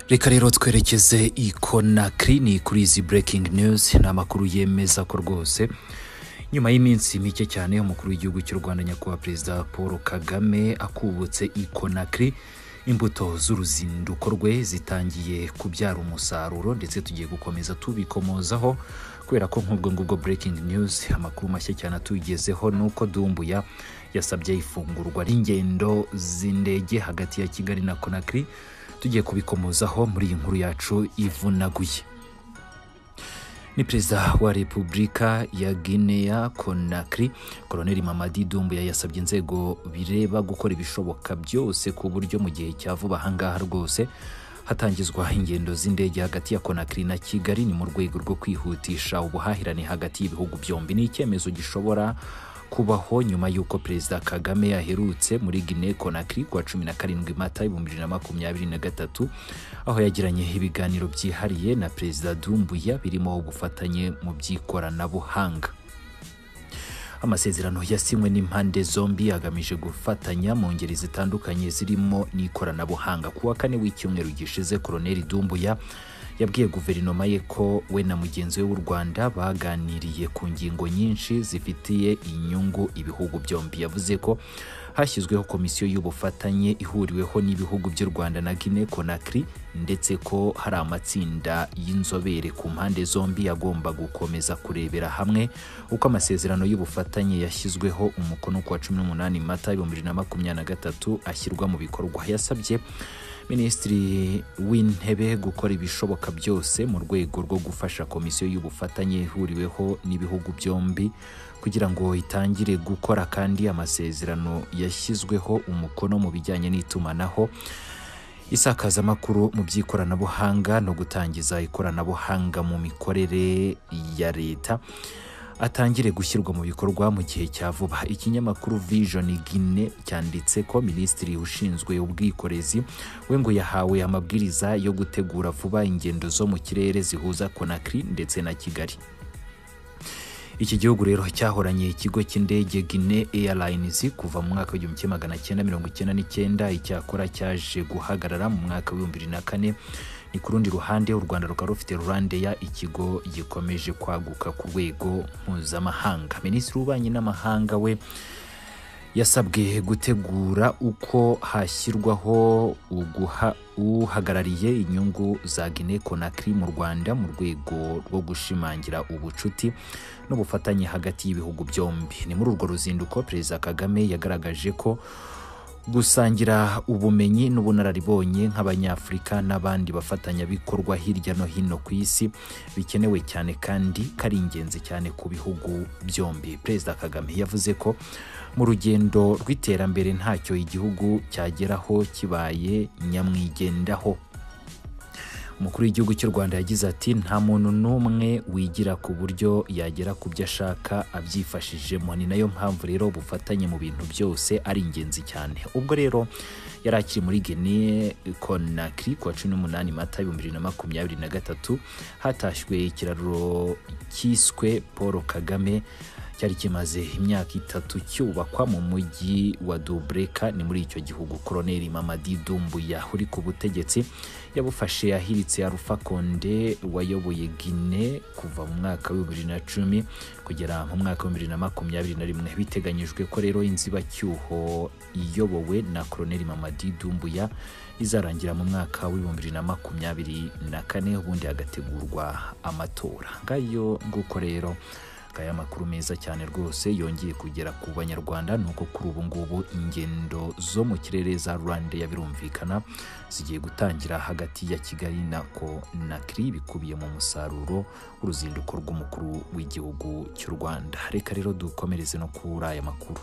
reka rero twerekeze i konakiri ni kuri izi breaking news ni amakuru yemeza ko rwose nyuma y'iminsi mike cyane umukuru w'igihugu cy'u rwanda nyakubahwa perezida paul kagame akubutse i konakiri imbuto z'uruzinduko rwe zitangiye kubyara umusaruro ndetse tugiye gukomeza tubikomozaho kubera ko nk'ubwo ngubwo breaking news amakuru mashya cyane atugezeho ni uko dumbuya yasabye ifungurwa ry'ingendo z'indege hagati ya kigali na konakiri tugiye kubikomozaho muri iyi nkuru yacu ivunaguye ni perezida wa repubulika ya guinea conakry koroneri mamadi dumbuya yasabye inzego bireba gukora ibishoboka byose ku buryo mu gihe cya vuba ahangaha rwose hatangizwa ingendo z'indege hagati ya konakiri na kigali ni mu rwego rwo kwihutisha ubuhahirane hagati y'ibihugu byombi ni icyemezo gishobora kubaho nyuma y'uko perezida kagame yaherutse muri guinea conakry kuwa cumi na karindwi mata ibihumbi bibiri na makumyabiri na gatatu aho yagiranye ibiganiro byihariye na perezida dumbuya birimo ubufatanye mu by'ikoranabuhanga amasezerano yasinywe n'impande zombi agamije gufatanya mu ngeri zitandukanye zirimo n'ikoranabuhanga ku wa kane w'icyumweru gishize koroneri dumbuya yabwiye guverinoma ye ko we na mugenzi we w'u rwanda baganiriye ku ngingo nyinshi zifitiye inyungu ibihugu byombi yavuze ko hashyizweho komisiyo y'ubufatanye ihuriweho n'ibihugu by'u rwanda na guinea conakry ndetse ko hari amatsinda y'inzobere ku mpande zombi agomba gukomeza kurebera hamwe uko amasezerano y'ubufatanye yashyizweho umukono ku wa cumi n'umunani mata ibihumbi bibiri na makumyabiri na gatatu ashyirwa mu bikorwa yasabye minisitiri w'intebe gukora ibishoboka byose mu rwego rwo gufasha komisiyo y'ubufatanye ihuriweho n'ibihugu byombi kugira ngo itangire gukora kandi amasezerano yashyizweho umukono mu bijyanye n'itumanaho isakazamakuru mu by'ikoranabuhanga no gutangiza ikoranabuhanga mu mikorere ya leta atangire gushyirwa mu bikorwa mu gihe cya vuba ikinyamakuru vision guine cyanditse ko minisitiri ushinzwe ubwikorezi we ngo yahawe amabwiriza yo gutegura vuba ingendo zo mu kirere zihuza konakiri ndetse na kigali iki gihugu rero cyahoranye ikigo cy'indege guine airlines kuva mu mwaka w'igihumbi kimwe magana cyenda mirongo icyenda n'icyenda icyakora cyaje guhagarara mu mwaka w'ibihumbi bibiri na kane ni ku rundi ruhande u rwanda rukaba rufite rurandeya ikigo gikomeje kwaguka ku rwego mpuzamahanga minisitiri w'ububanyi n'amahanga we yasabwe gutegura uko hashyirwaho uhagarariye inyungu za guinea conakry mu rwanda mu rwego rwo gushimangira ubucuti n'ubufatanye hagati y'ibihugu byombi ni muri urwo ruzinduko perezida kagame yagaragaje ko gusangira ubumenyi n'ubunararibonye nk'abanyafurika n'abandi bafatanyabikorwa hirya no hino ku isi bikenewe cyane kandi kari ingenzi cyane ku bihugu byombi perezida kagame yavuze ko mu rugendo rw'iterambere ntacyo igihugu cyageraho kibaye nyamwigendaho umukuru w'igihugu cy'u rwanda yagize ati nta muntu n'umwe wigira ku buryo yagera ku byo ashaka abyifashijemo ni nayo mpamvu rero ubufatanye mu bintu byose ari ingenzi cyane ubwo rero yari akiri muri guinea conakry ku wa cumi n'umunani mata ibihumbi bibiri na makumyabiri na gatatu hatashywe ikiraro cyiswe paul kagame cyari kimaze imyaka itatu cyubakwa mu mujyi wa dubreka ni muri icyo gihugu koroneri mamadi dumbuya uri ku butegetsi yabufashe ahiritse arufa konde wayoboye gine kuva mu mwaka wa bibiri na cumi kugera mu mwaka wa bibiri na makumyabiri na rimwe biteganyijwe ko rero inzibacyuho iyobowe na koroneri mamadi dumbuya izarangira mu mwaka w'ibihumbi bibiri na makumyabiri na kane ubundi hagategurwa amatora ngayo nguko rero aya makuru meza cyane rwose yongeye kugera ku banyarwanda ni uko kuri ubu ngubu ingendo zo mu kirere za rwandeya birumvikana zigiye gutangira hagati ya kigali na konakiri bikubiye mu musaruro w'uruzinduko rw'umukuru w'igihugu cy'u rwanda reka rero dukomereze no kuri aya makuru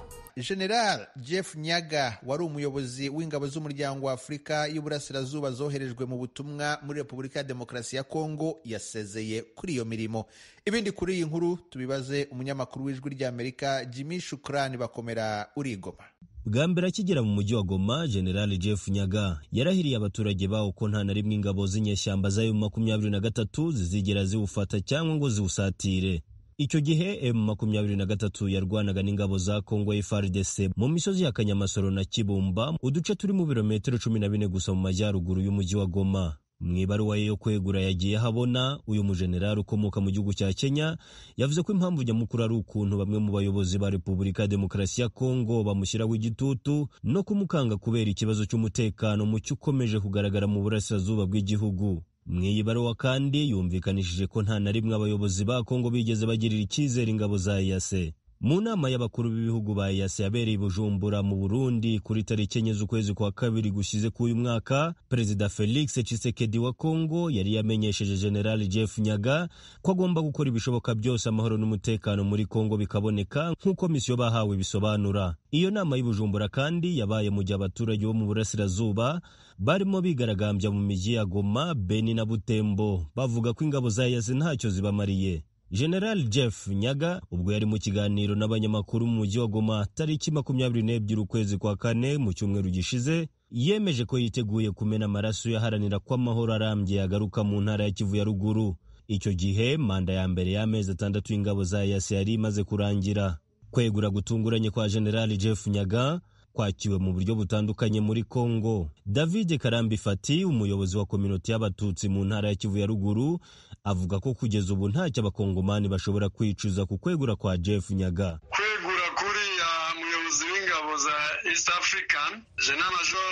general jeff nyaga wari umuyobozi w'ingabo z'umuryango wa afurika y'uburasirazuba zoherejwe mu butumwa muri repubulika ya demokarasi ya kongo yasezeye kuri iyo mirimo ibindi kuri iyi nkuru tubibaze umunyamakuru w'ijwi ry'amerika jimmy shukurani bakomera urigoma bwa mbere akigera mu mujyi wa goma general jeff nyaga yarahiriye abaturage bawo ko nta na rimwe ingabo z'inyeshyamba zayo makumyabiri na gatatu zizigera ziwufata cyangwa ngo ziwusatire icyo gihe m makumyabiri na gatatu yarwanaga n'ingabo za kongo frdc mu misozi ya kanyamasoro na kibumba uduce turi mu birometero cumi na bine gusa mu majyaruguru y'umujyi wa goma mu ibaruwa ye yo kwegura yagiye habona uyu mujenerali ukomoka mu gihugu cya Kenya yavuze ko impamvu nyamukuru ari ukuntu bamwe mu bayobozi ba Repubulika ya Demokarasi ya Kongo bamushyiraho igitutu no kumukanga kubera ikibazo cy'umutekano mucyo ukomeje kugaragara mu burasirazuba bw'igihugu mu iyi baruwa kandi yumvikanishije ko nta na rimwe abayobozi ba Kongo bigeze bagirira icyizere ingabo za EAC mu nama y'abakuru b'ibihugu ba EAC yabereye i Bujumbura mu Burundi kuri tariki enye z'ukwezi kwa kabiri gushize k'uyu mwaka Perezida Felix Tshisekedi wa Kongo yari yamenyesheje General Jeff Nyaga ko agomba gukora ibishoboka byose amahoro n'umutekano muri Kongo bikaboneka nk'uko misiyo bahawe bisobanura iyo nama y'Ibujumbura kandi yabaye mu gihe abaturage bo mu burasirazuba barimo bigaragambya mu miji ya Goma, Beni na Butembo bavuga ko ingabo za EAC ntacyo zibamariye. General Jeff Nyaga ubwo yari mu kiganiro n'abanyamakuru mu mujyi wa Goma tariki makumyabiri n'ebyiri ukwezi kwa kane mu cyumweru gishize yemeje ko yiteguye kumena amaraso yaharanira ko amahoro arambye yagaruka mu ntara ya Kivu ya ruguru. Icyo gihe manda ya mbere y'amezi atandatu y'ingabo za EAC yari imaze kurangira. Kwegura gutunguranye kwa General Jeff Nyaga kwakiwe mu buryo butandukanye muri Congo. David Karambi Fati, umuyobozi wa kominoti y'Abatutsi mu ntara ya Kivu ya ruguru, avuga ko kugeza ubu ntacyo abakongomani bashobora kwicuza ku kwegura kwa Jeff Nyaga. kwegura kuriya muyobozi w'ingabo za East African General Major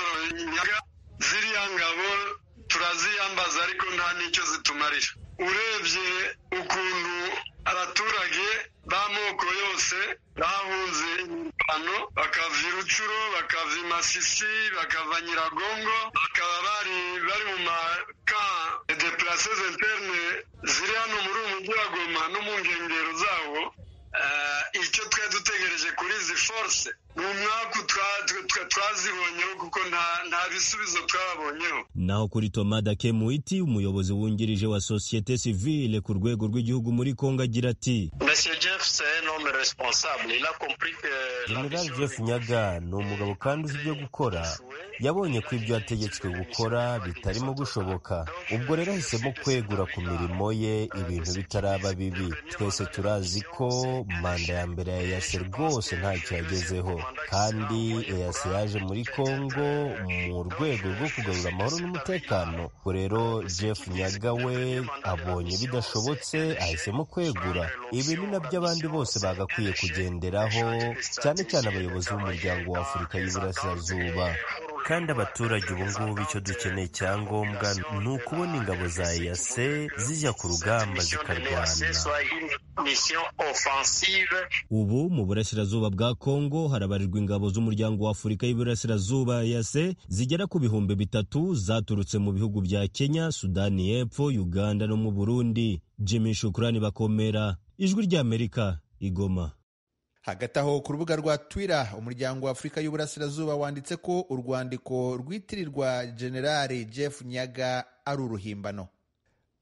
Nyaga, ziriya ngabo turaziyambaza ariko nta n'icyo zitumarira. urebye ukuntu abaturage b'amoko yose bahunze imirwano bakava irucuru bakava imasisi bakava nyiragongo bakaba bari bari mu maka de places interne ziri hano muri uyu mujyi wa goma no mu nkengero zawo icyo twari dutegereje kuri izi force ni umwaku twazibonyeho kuko nta bisubizo twabonyeho naho kuri tomada kemuiti umuyobozi wungirije wa sosiyete sivile ku rwego rw'igihugu muri kongo agira ati general jeff nyaga ni umugabo kandi uzi ibyo gukora yabonye ko ibyo yategetswe gukora bitarimo gushoboka ubwo rero ahisemo kwegura ku mirimo ye ibintu bitaraba bibi twese turazi ko manda ya mbere ya yase rwose ntacyo yagezeho kandi EAC yaje muri Kongo mu rwego rwo kugarura amahoro n'umutekano ubwo rero Jeff Nyaga we abonye bidashobotse ahisemo kwegura ibi ni nabyo abandi bose bagakwiye kugenderaho cyane cyane abayobozi b'umuryango wa Afurika y'Iburasirazuba kandi abaturage ubu ngubu icyo dukeneye cyangombwa ni ukubona ingabo za yase zijya ku rugamba zikarwana ubu mu burasirazuba bwa kongo harabarirwa ingabo z'umuryango wa afurika y'iburasirazuba yase zigera ku bihumbi bitatu zaturutse mu bihugu bya kenya sudani y'epfo uganda no mu burundi jimmy shukurani bakomera ijwi ry'amerika igoma hagati aho ku rubuga rwa twira umuryango wa afurika y'uburasirazuba wanditse ko urwandiko rwitirirwa generali jeff nyaga ari uruhimbano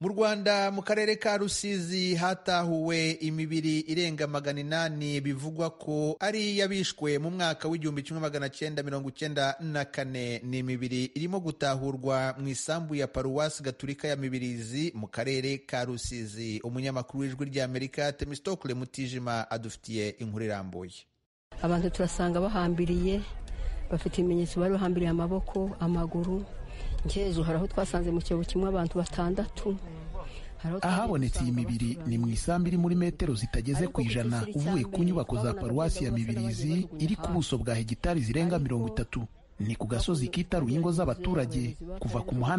mu rwanda mu karere ka rusizi hatahuwe imibiri irenga magana inani bivugwa ko ari iy'abishwe mu mwaka w'igihumbi kimwe magana cyenda mirongo icyenda na kane ni imibiri irimo gutahurwa mu isambu ya paruwasi gaturika ya mibirizi mu karere ka rusizi umunyamakuru w'ijwi ry'amerika temistokule mutijima adufitiye inkuru irambuye abantu turasanga bahambiriye bafite ibimenyetso bari bahambiriye amaboko amaguru ngezo hari aho twasanze mu cyobo kimwe abantu batandatu ahabonetse iyi mibiri ni mu isambu iri muri metero zitageze ku ijana uvuye ku nyubako za paruwasi ya mibirizi iri ku buso bwa hegitari zirenga mirongo itatu ni ku gasozi kitaruye ingo z'abaturage kuva ku muhanda